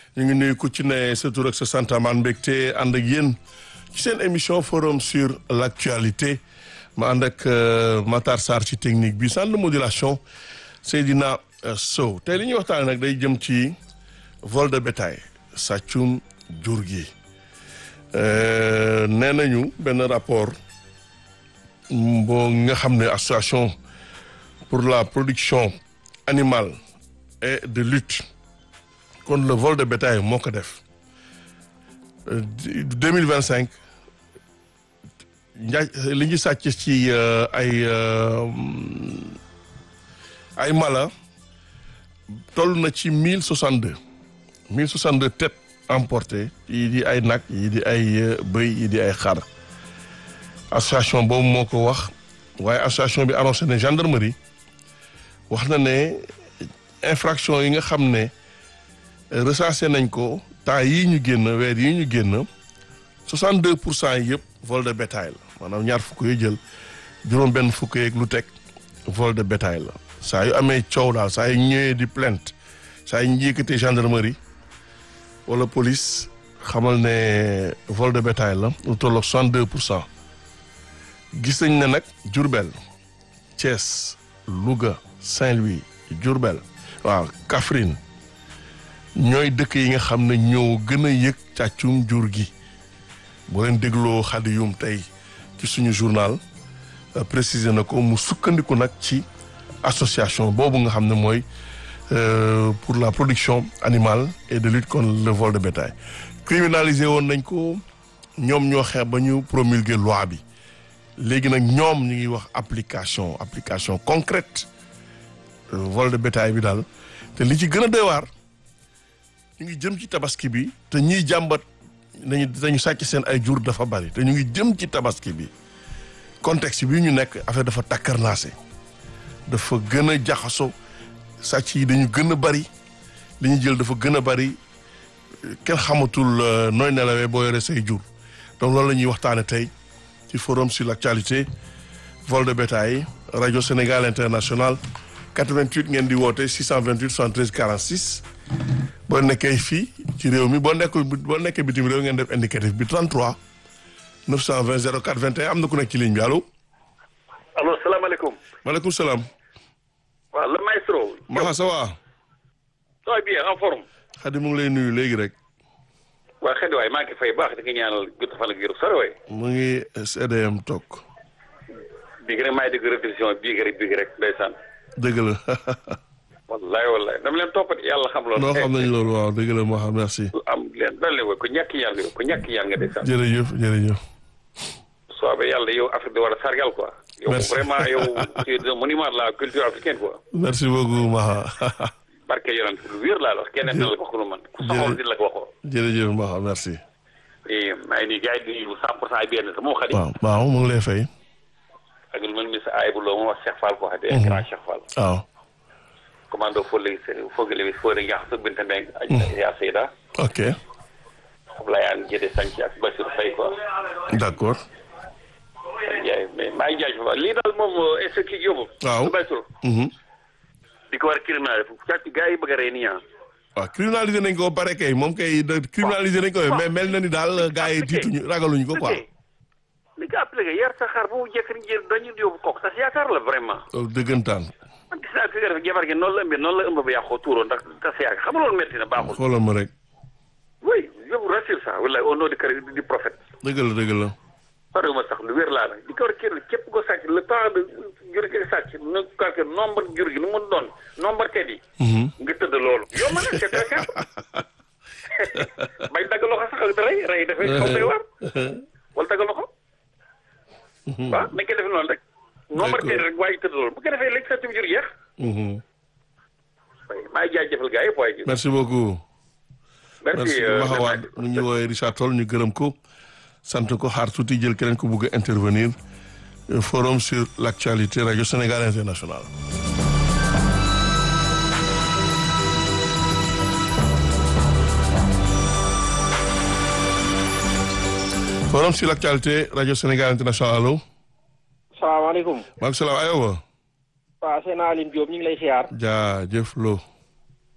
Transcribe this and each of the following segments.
ñu ngi nuyu ku ci ne sa tur ak sa sant amaan mbégte ànd ak yéen ci seen émission forum sur l' actualité ma ànd ak Matar Sarr ci technique bi centre de modulation Seydina Sow tey li ñuy waxtaanee nag day jëm ci vol de bétail sàccum jur gi nee nañu benn rapport boo nga xam ne association pour la production animale et de lutte contre le vol de bétail moo ko def deux mille vingt cinq njaaj li ñu sàcc ci ay ay mala toll na ci mille soixante deux mille soixante deux têtes emportées yii di ay nag yii di ay bëy yii di ay xar association boobu moo ko wax waaye association bi annoncé ne gendarmerie wax na ne infraction yi nga xam ne recensé nañ ko temps yii ñu génn weer yii ñu génn 62 pour cent yi yëpp vol de bétail la maanaam ñaar fukk yi jël juróom benn fukk yeeg lu teg vol de bétail la saa yu amee coow daal saa yu ñëwee di plainte saa yu ñu yëkkatee gendarmerie wala police xamal ne vol de bétail la lu tolloog 62 pour cent gis nañ ne nag Diourbel Thiès Louga Saint-Louis Diourbel waaw Kaffrine ñooy dëkk yi nga xam ne ñoo gën a yëg càccum jur gi boo leen dégloo xadi yum tey ci suñu journal préciser na ko mu sukkandiku nag ci association boobu nga xam ne mooy pour la production animale et de lutte contre le vol de bétail criminalisé woon nañ ko ñoom ñoo xeex ba ñu promulguer loi bi léegi nag ñoom ñu ngi wax application application concrète vol de bétail bi daal te li ci gën a doy waar ñu ngi jëm ci tabaski bi te ñiy jàmbat nañu dañu sàcc seen ay jur dafa bari te ñu ngi jëm ci tabaski bi contexte bi ñu nekk affaire dafa takkarnaase dafa gën a jaxaso sàcc yi dañu gën a bari li ñu jël dafa gën a bari kenn xamatul nooy nelawee boo yore say jur donc loolu la ñuy waxtaane tey ci forum sur l' actualité vol de bétail rajo Sénégal international 88 ngeen di woote 628 73 46 boo nekkee fii ci réew mi boo nekkul boo nekkee bitim réew ngeen def indicatif bi 33 920 04 21 am na ku nekk ci ligne bi allo. allo salaamaaleykum. maaleykum salaam. waaw le maestro. Maxa ça va. ça va bien en forme. Xadi mu ngi lay nuyu léegi rek. waa xëy waay maa ngi fay baax di nga ñaanal gudd fan ak yërëm sore waay. mu ngi CDM toog. bii rek maa ngi dégg répétition bii rek bii rek ndeysaan. dëgg la. wallaay wallaay dama leen toppati yàlla xam loolu. noo xam nañ loolu waaw dëgg la Maxa merci. am leen dal leen ku ñàkk ñaan nga ku ñàkk ñaan nga ndeysaan. jërëjëf jërëjëf. soobee yàlla yow Afrique di war a sargal quoi. yow vraiment yow tu es un monument de la culture africaine quoi. merci beaucoup Maxa. barke yonent lu wér laa la wax keneen na la ko wax lu man ku soxoon di la ko waxoo. jërëjëf Maxa merci. maa ngi nii gars yi di nuyu cent pour cent ay benn sa moo xadi. waaw waaw mu ngi lay fay. ak lu mel ni sa aay bu loo mu wax Cheikh Fall ko wax de grand Cheikh Fall. waaw. commando Fodé Fogale bi Fodé Ndiax sa Binta Mbeng ak yaa Seyda. ok. Ablaye An Jëde Sanc ak Bassirou Faye quoi. d' accord. yaay mais maa ngi jaaj fa lii daal moom est ce que kii yóbbu. waaw Bassirou. di ko war a criminaliser fu càcc gars yi bëgg a rey nii ah. waaw criminalisé nañ ko ba pare kay moom kay criminalisé nañ ko mais mel na ni daal gars yi tiituñu ragaluñu ko quoi. li nga appliqué yar sa xar bu jëkk ni jël dañu yóbbu kook tas yaakaar la vraiment. loolu dëggantaan. man gis naa fi nga def jabar gi noonu la ëmbee noonu la ëmb ba yàqoo tuuroo ndax tas yaakaar xam nga loolu métti na baaxul. xoolal ma rek. oui yóbbu rassure ça wala au nom du Christ du prophète. dëgg la dëgg la. pare ma sax lu wér laa la di ko war a kii képp ko sàcc le temps de jur gi sàcc na calcul nombre jur gi nu mu doon nombre tet yi. nga tëdd loolu yow ma ne c'est très simple. bay dagg loxo sax ak rey rey dafay xaw day war wala dagg loxo. waaw nañ ko defee noonu rek. nombre tet rek waaye tëdd loolu bu ko defee léegi sàcc jur jeex. maa ngi jaajëfal gars yi waaye. merci beaucoup. merci Maxa Wade mu ñu woowee Richard Toll ñu gërëm ko. sant ko xaar tuuti jël keneen ko bugg a intervenir forum sur l' actualité rajo Sénégal international forum sur l' actualité rajo Sénégal international allo. salaamaaleykum. maaleykum salaam aywa. waaw seen Aline Diop ñu ngi lay siyaar. jaajëf Lo.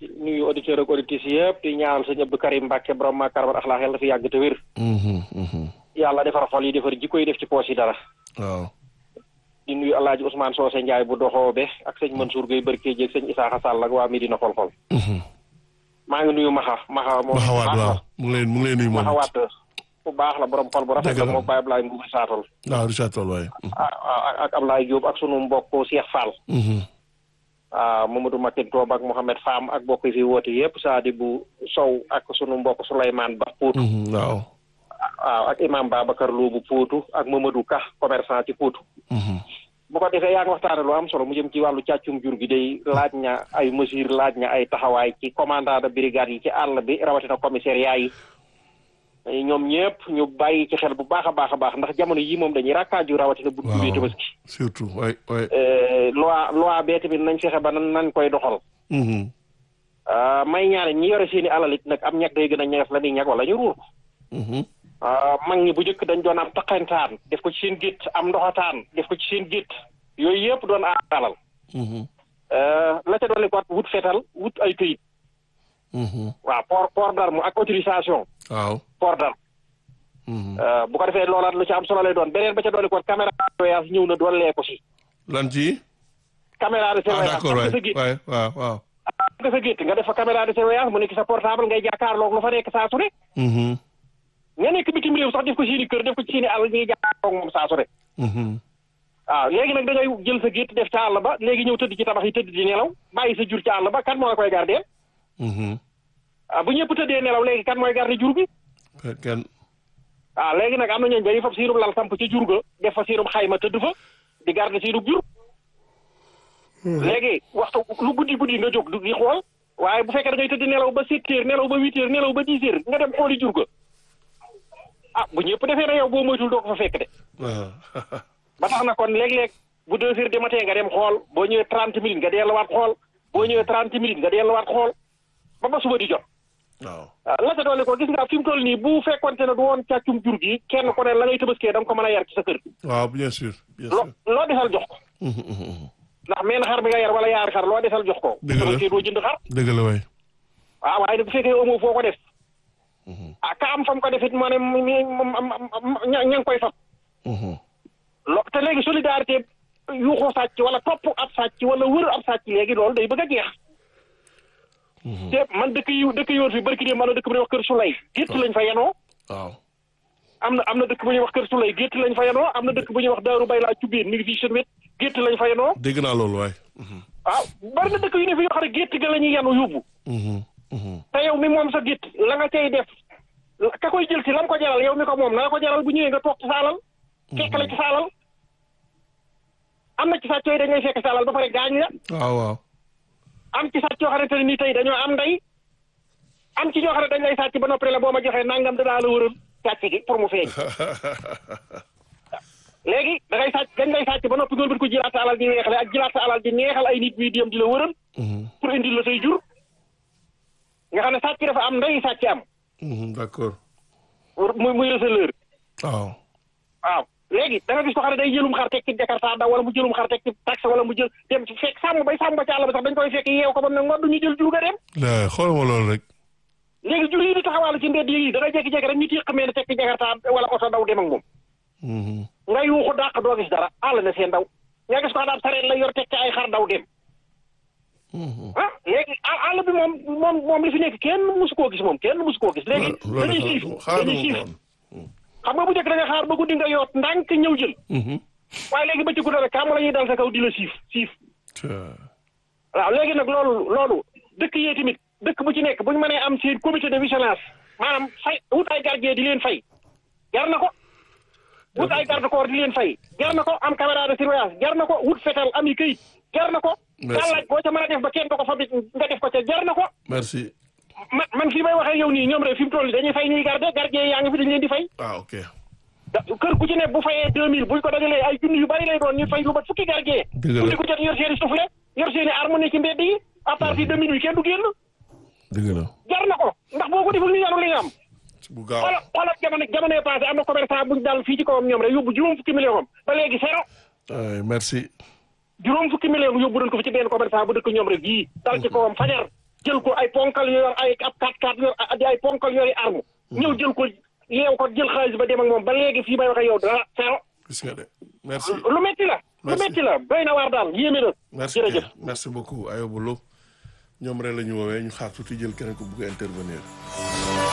nuyu auditeurs ak auditrices yëpp di ñaanal sëñ Abdou Karim Mbacke borom ma karamat axlaax yàlla na fi yàgg te wér Mhm, mhm. yàlla defar xol yi defar jikko yi def ci poos yi dara waaw di nuyu alaaji Ousmane Socé Ndiaye bu doxoo be ak sëñ Mansour Gueye Barke jeeg sëñ Isaaxa Sall ak waa Medina xol xol Mhm. maa ngi nuyu Maxa Maxa moom Maxawaat baax waaw la. mu ngi lay mu ngi lay nuyu moom Maxa Waat bu baax la borom xol bu rafet Dëgg la la. moom Baye Ablaye Mbuubi Saatal waaw Richard Toll waaye ah ah, ak Ablaye Diop ak sunu mbokk Cheikh Fall Mhm. ah Mamadou Makin Toob ak Mohamed Fam ak mbokk yi fi woote yëpp Saadi bu Sow ak sunu mbokk Souleymane Ba Pout Mhm, waaw waaw ak imam Babacar Lo bu Poutou ak Mamadou Ka commerçant ci Poutou Mhm. bu ko defee yaa ngi waxtaane lu am solo mu jëm ci wàllu càccum jur gi day laaj na ay mesures laaj na ay taxawaay ci commandant de brigade yi ci àll bi rawatina commissariat yi ñoom ñëpp ñu bàyyi ci xel bu baax a baax a baax ndax jamono yi moom dañuy rakkaaju rawatina bu jubee waaw tabaski surtout waay waay Euh, loi loi bee tamit nañ fexe ba nan nañ koy doxal Mhm. ah, may ñaane ñi yore seeni alal it nag am ñag day gën a ñeef la ni ñag wala ñu ruur ko Mhm. ah, mag ñi bu njëkk dañ doon am taqantaan def ko ci seen gétt am ndoxataan def ko ci seen gétt yooyu yëpp doon aar alal Mhm. Euh, la ca dolli ko wut fetal wut ay këyit Mhm. waaw port port d'arme ak autorisation waaw port d'arme Mhm. Euh, bu ko defee loolaat lu ci am solo lay doon beneen ba ca dolli ko caméra de surveillance ñëw na dollee ko si lan ci caméra de ah surveillance d'accord am waay nga sa gétt waay waaw waaw am nga sa gétt nga def fa caméra de surveillance mu nekk sa portable ngay jàkkaarloog lu fa nekk saa su ne Mhm. ña nekk bitim réew sax def ko seeni kër def ko ci seeni àll ñuy jàkkaarloog moom saa su ne Mhm. waaw léegi nag da ngay jël sa gétt def ca àll ba léegi ñëw tëdd ci tabax yi tëdd di nelaw bàyyi sa jur ca àll ba kan moo la koy gardeel Mhm. ah bu ñëpp tëddee nelaw léegi kan mooy garder jur bi Kenn- kenn ah léegi nag am na ñooñu dañuy fab siinum lal samp ca jur ga def fa siinum xayma tëdd fa di garder siinum jur léegi waxtu lu guddi guddi nga jóg di xool waaye bu fekkee da ngay tëdd nelaw ba sept heures nelaw ba huit heures nelaw ba dix heures nga dem xooli jur ga ah bu ñëpp defee na yow boo moytul doo ko fa fekk de waaw ba tax na kon léeg-léeg bu deux heures du matin nga dem xool boo ñëwee trente minutes nga delluwaat xool boo ñëwee trente minutes nga delluwaat xool ba ba suba di jot waaw ah la ca dolli ko gis nga fi mu toll nii bu fekkonte ne du woon càccum jur gi kenn ku ne la ngay tëbaskee da nga ko mën a yar ci sa kër waaw bien sûr bien loo sûr loo desal jox ko Mhm, mhm, mhm. ndax menn xar bi nga yar wala yaari xar loo desal jox ko Dëgg la. tëbaskee doo jënd xar dëgg la waay waaw waaye nag bu fekkee amoo foo ko def ah ka am fam ko def it moo ne mu- mu- mu- ña ña ngi koy fab Mhm. lo te léegi solidarité yuuxu sàcc wala topp ab sàcc wala wër ab sàcc léegi loolu day bëgg a jeex te man dëkk yu dëkk yoon fi barki dee man na dëkk bu ñuy wax kër Sulay gétt lañ fa yenoo waaw am na am na dëkk bu ñuy wax kër Sulay gétt lañ fa yenoo am na dëkk bu ñuy wax Daaru Bay laa cubbeen mi ngi fii seen wet gétt lañ fa yenoo dégg naa loolu waay Mhm, waaw bari na dëkk yu ne fi yoo xam ne gétt ga la ñuy yenu yóbbu mhm, mhm. te yow mi moom sa gétt la nga cay def ka koy jël si la nga ko jaral yow mi ko moom na nga ko jaral bu ñëwee nga toog ci saalal fekk la ci saalal am na ci sàcc yooyu dañ lay fekk saalal ba pare gaañ la waaw waaw am ci sàcc yoo xamante ne nii tey dañoo am ndey am ci ñoo xam ne dañ lay sàcc ba noppi la boo ma joxee nangam danaa la wëral sàcc gi pour mu feeñ léegi da ngay sàcc dañ lay sàcc ba noppi nga wëlbati ko jëlaat sa alal di neexale ak jëlaat sa alal di neexal ay nit ñuy dem di la wëral Mhm, pour indil la say jur nga xam ne sàcc dafa am ndey sàcc am mhm, d'accord muy muy receleur waaw waaw léegi da nga gis ko xam ne day jëlum xar teg ci jakarta daw wala mu jëlum xar teg ci taxe wala mu jël dem ci fekk sàmm bay sàmm ba ci àll ba sax dañ koy fekk yeew ko ba mu ne ngoon du ñu jël jur ga dem la xoolal ma loolu rek léegi jur yi di taxawaalu ci mbedd yi da ngay jékki-jékki rek ñu tiq mel ne teg ci jakarta wala oto daw dem ak moom Mhm, nga yuuxu dàq doo gis dara àll na seen daw nga gis ko daal sareet la yor teg ci ay xar daw dem mhm. ah léegi à- àll bi moom moom moom li fi nekk kenn musu koo gis moom kenn musu koo gis léegi loolu dañuy de siif xaaral dañuy ma siif woon xam nga bu njëkk da nga xaar ba guddi nga yoot ndànk ñëw jël Mhm. waaye léegi ba ci guddi rek kàmm la ñuy dal sa kaw di la siif siif Tiens. waaw léegi nag loolu loolu dëkk yee tamit dëkk bu ci nekk bu ñu mënee am seen comité de vigilance maanaam fay wut ay gardien di leen fay jar na ko wut ay garde corps di leen fay jar na ko am caméra de surveillance jar na ko wut fetal am yi këyit jar na ko Merci. gàllaaj boo ca mën a def ba kenn du ko fa nga def ko ca jar na ko merci man man fii may waxee yow nii ñoom rek fi mu toll nii dañuy fay ñuy garde gardien yaa ngi fi dañ leen di fay ah ok da- kër ku ci ne bu fayee deux mille buñ ko dajalee ay junni yu bari lay doon ñu fay lu mat fukki gardien Dëgg la. guddi ku jot yor seeni soufflet yor seeni arme ne ci mbedd yi à partir de minuit kenn du génn dëgg la jar na ko ndax boo ko deful ñu yanu li nga am bu gaaw xoolal xoolal jamono jamono yi passé am na commerçant buñ dal fii ci kawam ñoom rek yóbbu juróom fukki million am ba léegi zéro ay merci juróom fukki million yóbbu nañ ko fi ci benn commerçant bu dëkk ñoom rek yii dal ci kawam fajar jël ko ay ponkal yu yor ay ab kat kat yor di ay ponkal yori arme ñëw jël ko yeew ko jël xaalis ba dem ak moom ba léegi fii may waxe yow dara zéro gis nga de merci lu metti la lu Merci. metti la doy na waar daal yéeme na merci jërëjëf Pierre. merci beaucoup Ayoba Lo ñoom rek la ñu woowee ñu xaar tuuti jël keneen ko bugg a intervenir